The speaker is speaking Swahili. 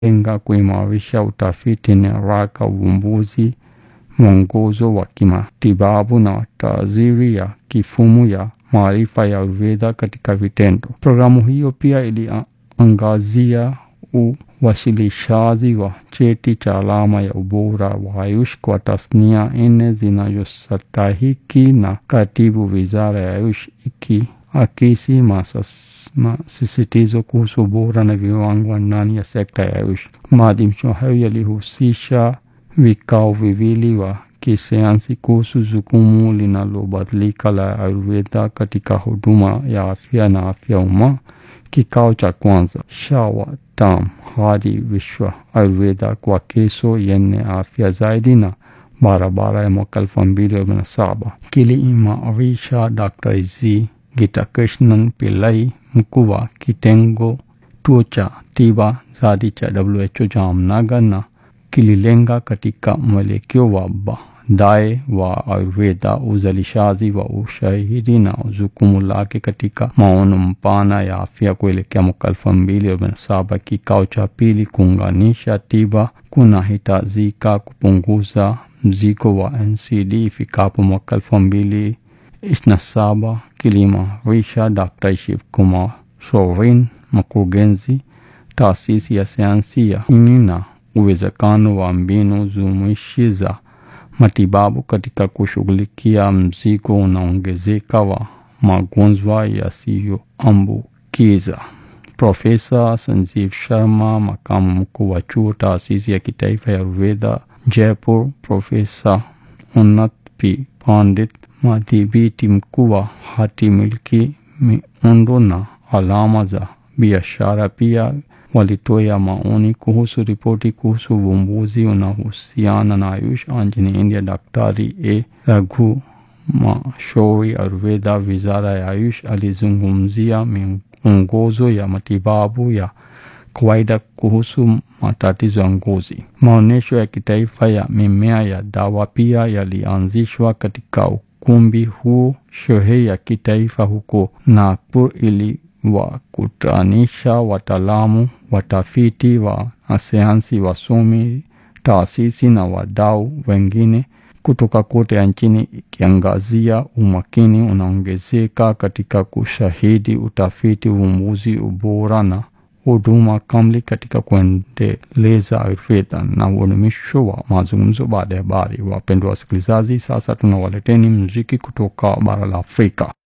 lenga kuimarisha utafiti na haraka uvumbuzi, mwongozo wa kimatibabu na taaziri ya kifumu ya maarifa ya Ayurveda katika vitendo. Programu hiyo pia iliangazia uwasilishaji wa cheti cha alama ya ubora wa Ayush kwa tasnia nne zinazostahiki na katibu wizara ya Ayush ikiakisi masisitizo kuhusu ubora na viwango ndani ya sekta ya Ayush. Maadhimisho hayo yalihusisha vikao viwili wa kisayansi kuhusu jukumu linalobadilika la Ayurveda katika huduma ya afya na afya umma. Kikao cha kwanza Shawatam hadi Vishwa Ayurveda kwa kesho yenye afya zaidi na barabara ya mwaka elfu mbili kumi na saba kiliimarisha Dr. Z Gitakrishnan Pillai, mkuu wa kitengo tuo cha tiba zadi cha WHO Jamnagar, na kililenga katika mwelekeo wa baadaye wa Ayurveda, uzalishaji wa ushahidi na jukumu lake katika maono mpana ya afya kuelekea mwaka elfu mbili kumi na saba. Kikao cha pili kuunganisha tiba kunahitajika kupunguza mzigo wa NCD ifikapo mwaka elfu mbili ishirini na saba kiliimarisha Dr. Shiv Kumar Sorin, mkurugenzi taasisi ya sayansi ya ini na uwezekano wa mbinu jumuishi za matibabu katika kushughulikia mzigo unaongezeka wa magonjwa yasiyoambukiza. Profesa Sanjeev Sharma, makamu mkuu wa chuo taasisi ya kitaifa ya Ayurveda Jaipur, Profesa Unnat P Pandit, madhibiti mkuu wa hati miliki, miundo na alama za biashara, pia walitoa maoni kuhusu ripoti kuhusu uvumbuzi unaohusiana na Ayush nchini India. Daktari A Raghu Mashauri, Ayurveda, wizara ya Ayush, alizungumzia miongozo ya matibabu ya kawaida kuhusu matatizo ya ngozi. Maonyesho ya kitaifa ya mimea ya dawa pia yalianzishwa katika ukumbi huo. Sherehe ya kitaifa huko Nagpur iliwakutanisha wataalamu, watafiti wa sayansi, wasomi, taasisi na wadau wengine kutoka kote nchini, ikiangazia umakini unaongezeka katika kushahidi utafiti, uvumbuzi, ubora na huduma kamili katika kuendeleza Ayurveda na udumisho wa mazungumzo baada ya habari. Wapendwa wasikilizaji, sasa tunawaleteni muziki kutoka bara la Afrika.